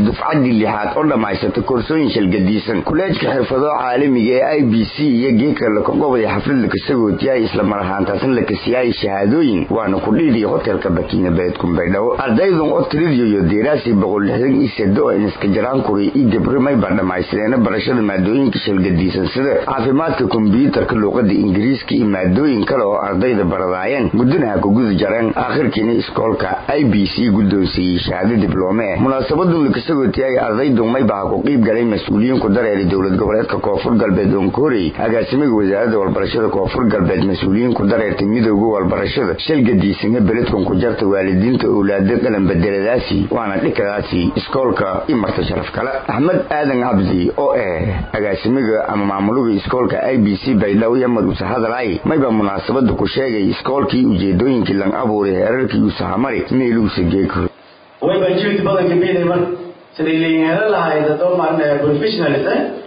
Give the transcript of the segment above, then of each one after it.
dufcaddii lixaad oo dhammaysata koorsooyin shalgadiisan kuleejka xirfado caalamiga ee i b c iyo geeka lakagobaya xaflad lakasagootiyahay islamar ahaantaasna lakasiyahay shahaadooyin waana kudhiidii hotelka bakiina beed kumbaydhawo ardaydan oo tiridiyo deeraasi boqol lixdan iyo sedo oo iniska jaraan kuray iyo gabrimay baa dhammaystireena barashada maadooyinka shalgadiisan sida caafimaadka kombyuutarka luuqada ingiriiska iyo maadooyin kale oo ardayda baradaayeen guddanaha ku guda jareen aakhirkiina iskoolka i b c guddoonsiiyey shahaado dibloome munaasabadan lakasagootiyahay ardaydu maybaha ku qiib galay mas-uuliyiin ku dareeray dowlad goboleedka koonfur galbeed onkorey agaasimiga wasaaradda walbarashada koonfur galbeed mas-uuliyiin ku dareertay midooda walbarashada shalgadiisana beledkan ku jarta waalidiinta owlaada qalan bedeladaasi waana dhikadaasi iskoolka i marta sharaf kale axmed aadan cabdi oo ah agaasimiga ama maamuluga iskoolka i b c baydhaw yamad usahadalay mayba munaasabada ku sheegay iskoolkii ujeedooyinkii lang abuuray heerarkii usahamari meeluusa geeko way baan juhdi badan gabeynay marka siday leeyihin hela lahayd hadoo maalin professionalis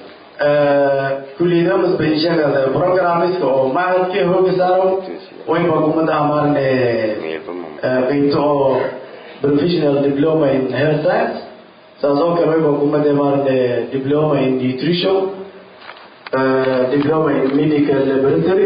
kulliyada masbaishada programmiska oo macadkii hooga saaro way baan kumadaha maalin qeybto oo professional diploma in health science saas oo kale way baan kumada maalin diploma in nutrition diploma in medical laboratory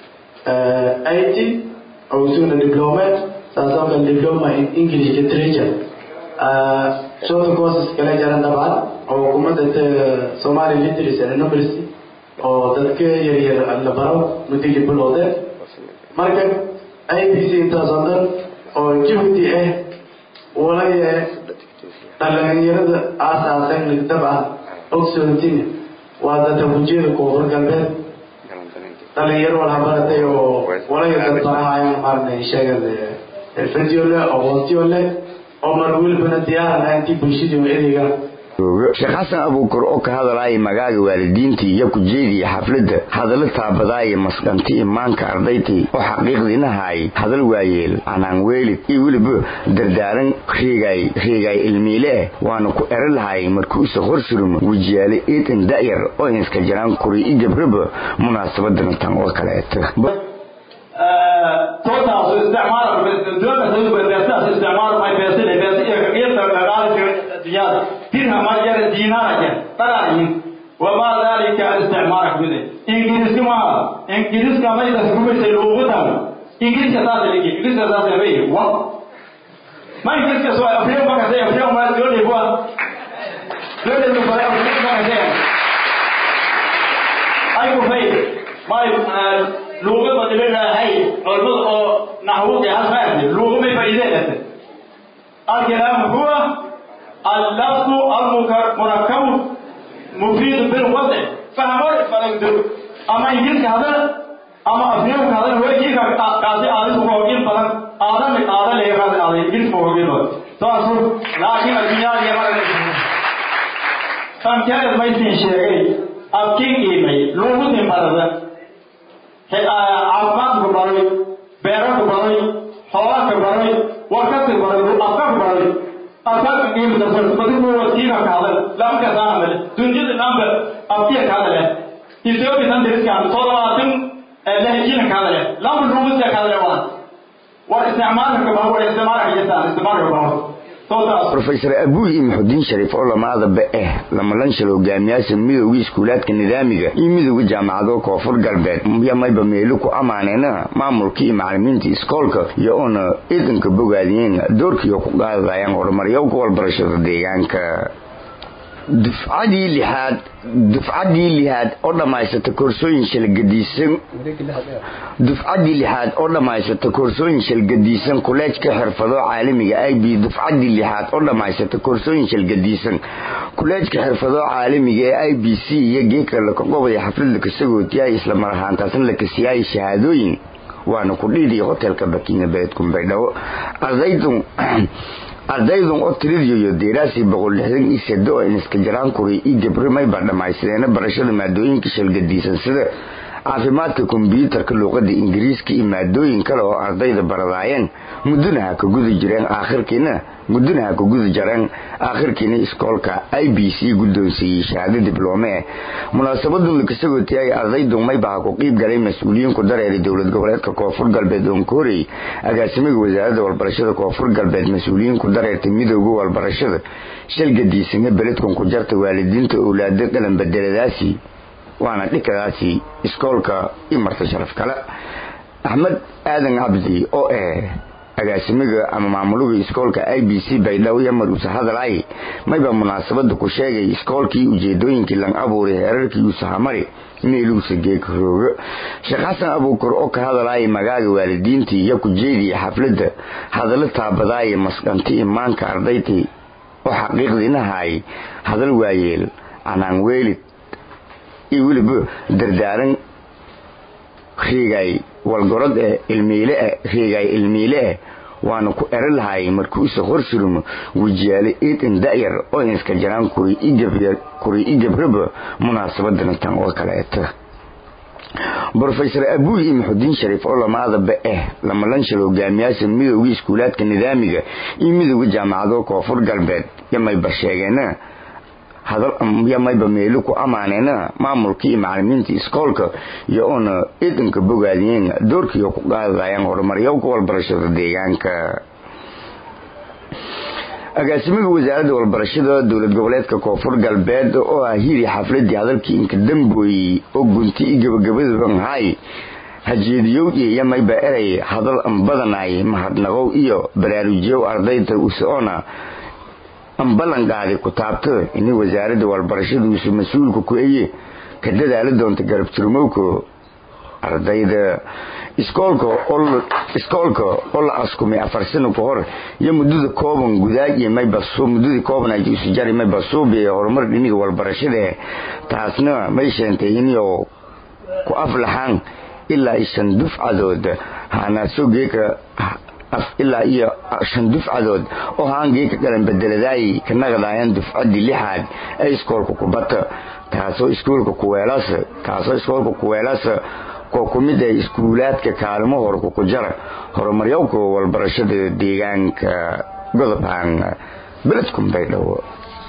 IT oo isaguna diplomat saas oo kale diploma in english literature shorter courses kala jaran dabcan oo hukuumadda somali literacy and numeracy oo dadka yaryar la baro muddadii bilowde marka i b c intaas oo dhan oo juhdi ah walaya dhalinyarada aasaasan dabcan ogsoontina waa dadka hujiyada koonfur galbeed dhalinyaro wala baratay oo walaya dad barahayan maarnay sheegan xirfadiyo leh aqoontiyo leh oo mar welibana diyaarana intii bulshadii ereyga sheekh xasan abuukar oo ka hadalaya magaaga waalidiintii iyo ku jeediya xafladda hadallo taabadaaya masqanti imaanka ardaytii oo xaqiiqdiinahaay hadal waayeel canaan weelid iyo weliba dardaaran reegay reegay ilmiile ah waana ku ero lahay markuusa horsurumo wejiyaale eedan da'yar oo inska jaraan kuri i gabraba munaasabadan tan oo kaleeta tootaas isticmaal dowladda isticmaal may beesile beesiga qeybta dhaqaale dunyada dirham ma jara diinaar jar qaraayin وما ذلك الاستعمار كله انجليز كما انجليز كما اذا سكوبت لغتها انجليز اساس لك انجليز اساس لك و ما انجليز كسوا افريقيا ما كسي افريقيا ما يقول لي بوا لو ده بقى افريقيا ما كسي اي كو في ما لغه بدلنا هي علم نحو ده هذا لغه में फायदे रहते الكلام هو اللفظ المركب مفيد بالوضع فهموا فلقدر اما انجلس هذا اما افنيم هذا هو يجي قاضي عادي هو يجي فلان آدم آدم ليه هذا آدم انجلس هو يجي تو أصل لكن الدنيا ये वाला हम क्या है मैं तीन शेर अब की की मैं लोगों ने मारा है आसमान को बारे बैरा को बारे हवा को बारे वक्त को बारे आपका को बारे أصاب قيم الدرس بدون وسيلة كذا لم كذا دنجد نام أبتي كذا يسوي بسان درس كان صلاة لهجين كذا لم الرمز كذا وان واستعمال كبار واستعمال كجسان استعمال كبار rofesor abuuhi maxudiin shariif oo lamaadaba ah lamalanshal hogaamiyaasha midooga iskuulaadka nidaamiga iyo midooga jaamacado koonfur galbeed yamayba meelo ku amaaneena maamulka iyo macalimiinta iskoolka iyo oona ciidanka bogaadiyeen doorkiioo ku qaadayaan horumaryowka walbarashada deegaanka dufcadii lixaad dufcadii lixaad oo dhammaysata koorsooyin shalgadiisan dufcadii lixaad oo dhammaysata koorsooyin shalgadiisan kuleejka xirfado caalamiga i b dufcadii lixaad oo dhammaysata koorsooyin shalgadiisan kuleejka xirfado caalamiga ee i b c iyo geeka lakagobaya xaflad lakasagootiyahay islamar ahaantaasna lakasiyahay shahaadooyin waana ku dhiidii hotelka bakiina beed kumbaydhawo ardaydu ardaydan oo tiridiyo deeraasi boqol lixdan iyo sedo oo iniska jaraan kuray iyo gabrimay baa dhammaystireena barashada maadooyinka shalgadiisan sida caafimaadka kombyuutarka luuqada ingiriiska iyo maadooyin kale oo ardayda baradaayeen mudduna ha ka guda jireen aakhirkiina mudduna ha ka guda jareen aakhirkiina iskoolka i b c guddoonsiiyey shahaado dibloome munaasabadun lakasagootiyaay ardaydu mayba ha ku qiib galay mas-uuliyiinku dareeray dowlad goboleedka koonfur galbeed oonkoorey agaasimiga wasaaradda walbarashada koonfur galbeed mas-uuliyiinku dareertay midooda walbarashada shalgadiisanga beledkan ku jarta waalidiinta owlaado dhalan bedeladaasi waana dhikadaasi iskoolka i marta sharaf kale axmed aadan cabdi oo ah agaasimiga ama maamuluga iskoolka i b c baydhabo yamar uuse hadalay mayba munaasabada ku sheegay iskoolkii ujeedooyinkii lang abuuray heerarkii uusahamari meeluusa geegrooga sheekh xasan abuukar oo ka hadalaya magaaga waalidiintii iyo ku jeediya xafladda hadallo taabadaaya masqanti imaanka ardaytii oo xaqiiqdiinahaay hadal waayeel canaan weelid iyo weliba dardaaran riigay walgorod eh ilmiile eh riigay ilmiile eh waana ku ero lahay markuusa horsurumo wejiyaale eedan da'yar oo iska jaraan kuray i gabraba munaasabadana tan oo kaleeta brofesor abuul iyo maxudiin shariif oo lamaadaba ah lamalanshal hogaamiyaasha midooga iskuulaadka nidaamiga iyo midooda jaamacado koonfur galbeed yamayba sheegeena yamayba meelo ku amaaneena maamulka iyo macalimiinta iskoolka iyo oona ciidanka bogaadiyeen doorkiiyo ku qaadayaan horumaryowka walbarashada deegaanka agaasimiga wasaaradda walbarashada dowlad goboleedka koonfur galbeed oo ah hiri xafladii hadalkii inka dambooyey oo gunti i gabagabadubanhay hajeediyow iyo yamayba erey hadal anbadanay mahadnaqow iyo baraarujiyow ardayda usoona anballanqaaday ku taabto ini wasaaradda walbarashaduusu mas-uulka ku eye ka dadaali doonta garab turmowka ardayda iskoolka iskoolka oo la askumay afar sano ka hor iyo muddada kooban gudaag iyo mayba muddadii kooban ay isu jari mayba suubi horumar dhiniga walbarashada taasna may sheentay inuu ku aflaxaan ilaa shan dufcadood haanaasoo geeka ilaa iyo shan dufcadood oo haangii ka galan bedeladaay ka naqdaayaan dufcadii lixaad ee iskoolka kubata taasoo iskoolka kuweelas taasoo iskoolka kuweelas koo ku mid ah iskuulaadka kaalimo horka ku jara horumaryowka walbarashada deegaanka godobhaan beledkun baydhabo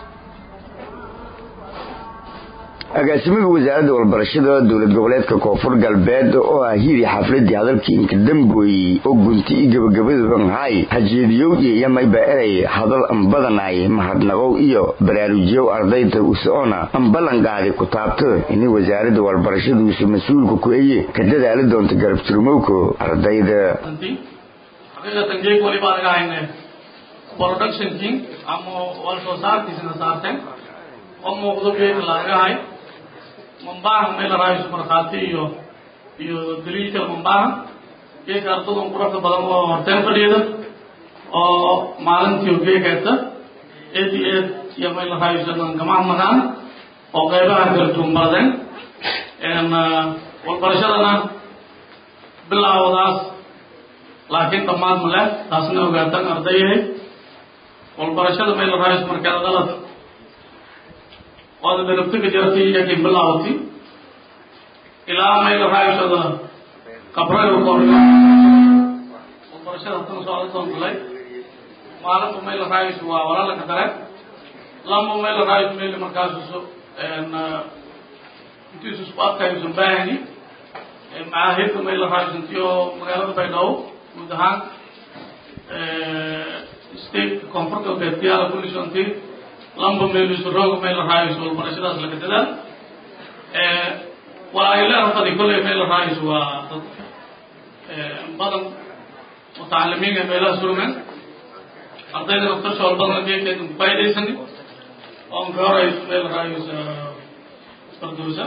agaasimiga wasaaradda walbarashada dowlad goboleedka koonfur galbeed oo ah hiri xafladii hadalkii inka dambooyey oo gunti i gabagabadubanhay hajeediyow iyo yamayba erey hadal anbadanay mahadnaqow iyo baraarujiyow ardayda usoona anballanqaaday ku taabto ini wasaaradda walbarashaduusu mas-uulka ku eye ka dadaali doonta garab turmowka ardayda xaqiiqatan geeg waliba laga hayne productionkii ama wal soo saarkiisina saarteen oo muuqdo geega lagahay mambahan meel laraayisu markhaati iyo iyo daliilka mambahan geega ardadun quruxda badan oo horteen fadhiyada oo maalintii geegeeta eed iyo eed iyo meel laraayisu gamaha magaan oo qeybaha kala duwan baradeen walbarashadana bilaawdaas laakiin dhammaad ma leh taasna ogaataan ardayahay walbarashada meel laraayisu markeeda qalad waad dharabtiga jartay iyakin bilaawati ilaa mayla raayshada qabrayo koriyo waxbarashada tan socda doontalay maalinba mayla raayishu waa walaalaka kale lamba mayla raayishu meyli markaasusu intiisu isku adkayusan baahani macaahidda mayla raayishu intiyo magaalada baydhabo guud ahaan state koonfur galbeed kiyaala kulliso intii lamba meelisu rooga meel raayis walbarashadaas laga dadaal waa ay leedahay kolley meel raayis waa dad badan mutacalimiin ee meelaha surmen ardayda naftarshool badan geedkeeda ku faa'idaysani oo ka horeyso meel raayis farduusa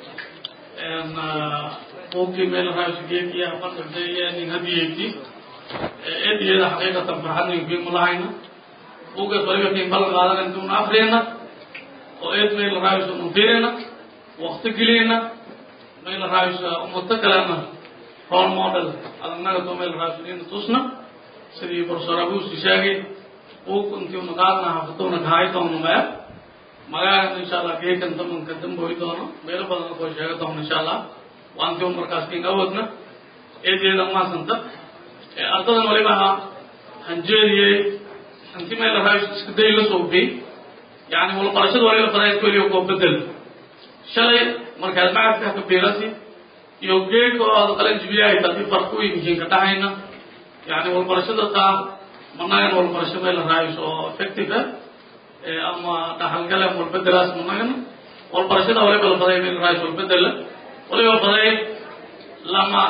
buugkii meel raayis geedkiya fardardaya nin hadiyeegti eediyada xaqiiqatan farxadninkiin mulahayna buuggaas waliba kiin ballan qaadana intuuna afriyana oo eed mayla raayisa unfirina wakti geliyna mayla raayisa ummato kalena role model adagnaga to mayla raayisa ina tusna sidii professor abusi sheegay buug intiuna qaadna hafatuuna kahay doono maya magaagan insha allah geekan damanka damboy doono meelo badan koo sheega doono insha allah waanti un markaas kin awoodna eedeeda maasanta ardadan waliba ha hanjeediyey hanti meel lahaa iska day la soo bey yani walbarashada waliba fadayd keliya koo bedel shalay markaad macadka ka beerasi iyo geedka oo aad qalan jibiyahay hadii farku yihiin ka dhahayna yani walbarashada taa managan walbarasho meel la raayis oo effective ah ama dhaxalgale walbedelaas managan walbarashada waliba la faday meel raayis walbedela waliba faday lama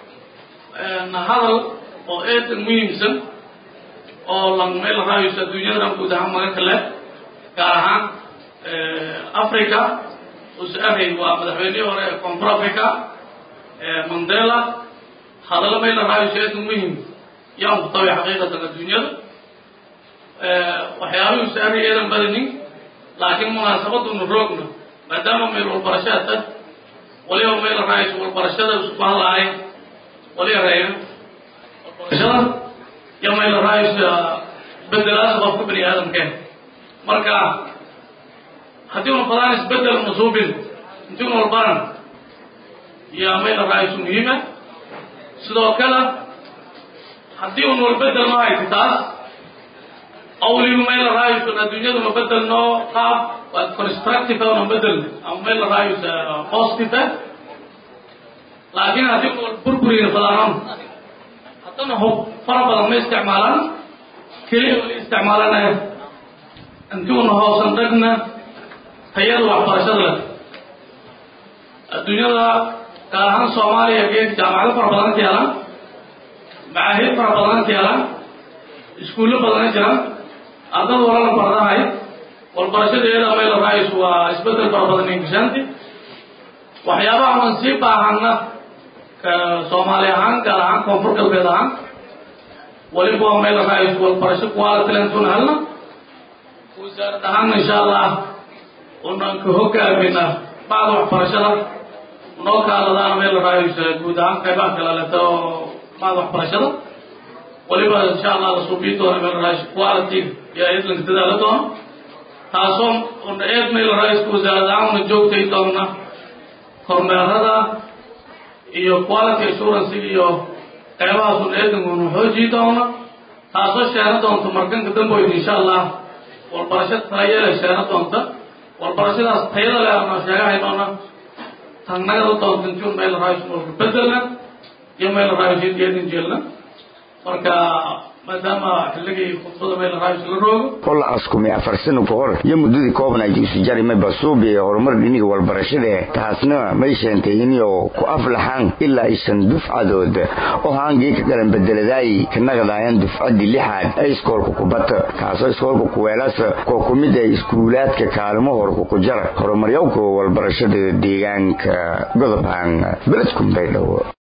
hadal oo eedan muhiimsan oo lan meel la raayis adduunyada guud ahaan maga kale gaar ahaan africa usahay waa madaxweynihii hore ee koonfur africa mandela hadallo meel la raayis eedan muhiim yaan ku tabi xaqiiqatan adduunyada waxyaabihii usahay eedan badanin laakiin munaasabaduna roogna maadaama meel walbarashada tad waliba meel la raayis walbarashada isku hadlahay waliba reeya walbarashada iyo meel la raayis bedelaas qofka bani aadamkeen marka haddii una fadaan isbedel masuubin intii una walbaran iyo meel la raayis muhiima sidoo kale haddii un walbedel ma hayti taas awliba meel la raayis adduunyadu ma bedelno qaab waa constructive una bedel ama meel la raayis positive laakiin haddii un burburiga fadaanon haddana hub fara badan ma isticmaalaan keliya wali isticmaalanaya intii una hoosan dhagna tayada waxbarashada leh adduunyada gaar ahaan soomaaliya geed jaamacado fara badan ka yeelaan macaahid fara badan ka yeelaan iskuullo badana jiraan ardada wala la bardahay walbarashadeeda meel raayis waa isbedel fara badan ingishaanti waxyaabaha aan sii baahana ka soomaali ahaan gaar ahaan koonfur galbeed ahaan waliba waa meel raayis walbarasho quality lentuna helna wasaarad ahaan insha allah unaan ka hogaamina bacda waxbarashada noo kaaladaan meel raayis guud ahaan qaybaha kala leta oo bacda waxbarashada waliba insha allah la suubiyi doona meel raayis quality iyo eedlanka dadaala doono taasoo una eed meel raaiska wasaarad ahaan una joogtay doona kormeerada iyo quality assurance iyo qaybahaas una eedanka una xoojii doona taasoo sheena doonta markanka damboyda insha allah walbarasho talayele sheena doonta walbarashadaas tayada leh ana sheegahay doona tanagada doonta intiun meel raayis walka bedelna iyo meel raayis eedin jeelna marka maadaama xilligii khudbada meel raayis la roogo kolla askumi afar sano ka hor iyo muddadii koobnayd isu jarimay basuubi ee horumar dhiniga walbarashada taasna may sheentay inuu ku aflaxaan ilaa aysan dufcadood oo haangii ka galan bedeladaay ka naqdaayaan dufcadii lixaad ee iskoolka kubata kaasoo iskoolka kuweelas koo ku mid ah iskuulaadka kaalmo horka ku jara horumaryowka walbarashada deegaanka godobhaan beledkun baydhabo